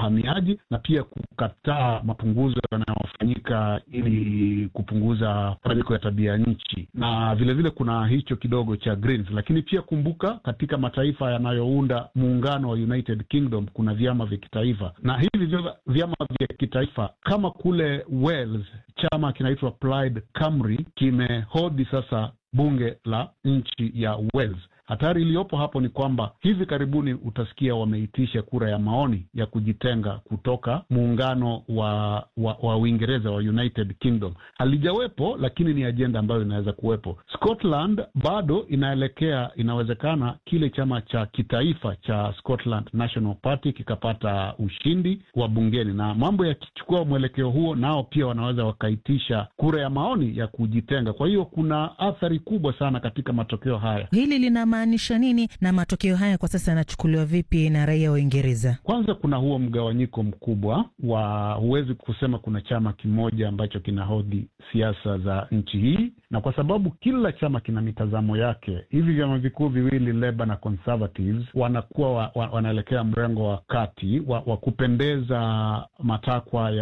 uhamiaji na pia kukataa mapunguzo yanayofanyika ili kupunguza mabadiliko ya tabia nchi, na vilevile vile kuna hicho kidogo cha Greens. Lakini pia kumbuka, katika mataifa yanayounda muungano wa United Kingdom kuna vyama vya kitaifa, na hivi vyama vya kitaifa kama kule Wales chama kinaitwa Plaid Cymru kimehodhi sasa bunge la nchi ya Wales. Hatari iliyopo hapo ni kwamba hivi karibuni utasikia wameitisha kura ya maoni ya kujitenga kutoka muungano wa wa, wa Uingereza wa United Kingdom. Halijawepo, lakini ni ajenda ambayo inaweza kuwepo. Scotland bado inaelekea, inawezekana kile chama cha kitaifa cha Scotland National Party kikapata ushindi wa bungeni, na mambo yakichukua mwelekeo huo, nao pia wanaweza wakaitisha kura ya maoni ya kujitenga. Kwa hiyo kuna athari kubwa sana katika matokeo haya. Hili lina maanisha nini na matokeo haya kwa sasa yanachukuliwa vipi na raia wa Uingereza? Kwanza kuna huo mgawanyiko mkubwa wa, huwezi kusema kuna chama kimoja ambacho kinahodhi siasa za nchi hii, na kwa sababu kila chama kina mitazamo yake, hivi vyama vikuu viwili Labour na Conservatives wanakuwa wa, wa, wanaelekea mrengo wa kati wa, wa kupendeza matakwa ya